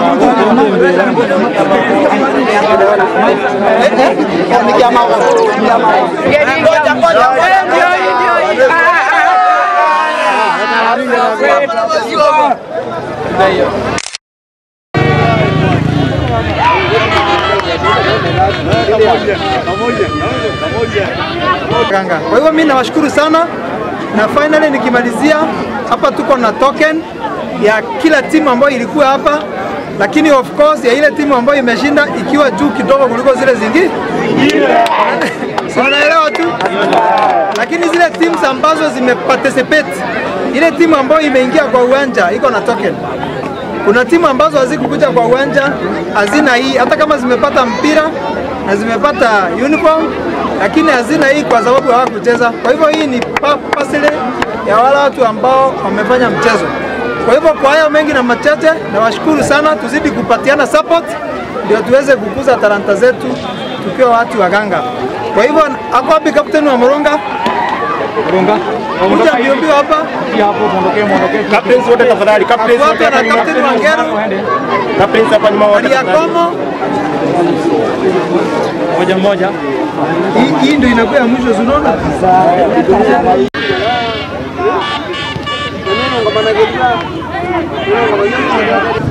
Ganga. Kwa hivyo mimi nawashukuru sana na finally nikimalizia hapa tuko na token ya kila timu ambayo ilikuwa hapa, lakini of course ya ile timu ambayo imeshinda ikiwa juu kidogo kuliko zile zingine. Si unaelewa tu, lakini zile teams ambazo zimeparticipate, ile timu ambayo imeingia kwa uwanja iko na token. Kuna timu ambazo hazikukuja kwa uwanja hazina hii, hata kama zimepata mpira na zimepata uniform, lakini hazina hii kwa sababu hawakucheza. Kwa hivyo hii ni pa- pasile ya wale watu ambao wamefanya mchezo. Kwa hivyo kwa hayo mengi na machache, nawashukuru sana, tuzidi kupatiana support ndio tuweze kukuza talanta zetu tukiwa watu wa Ganga. Kwa hivyo ako wapi kapteni wa Moronga? Runga. Kuja mbio mbio hapa. Hapo muondokee muondokee. Captains wote tafadhali, captains Ako wote hapa hapa na nyuma. kapteni wa Ngeru, Captains hapa nyuma wote tafadhali. Aliakomo. Moja moja. Hii- Hii ndio inakuwa ya mwisho, si unaona? Ngoma na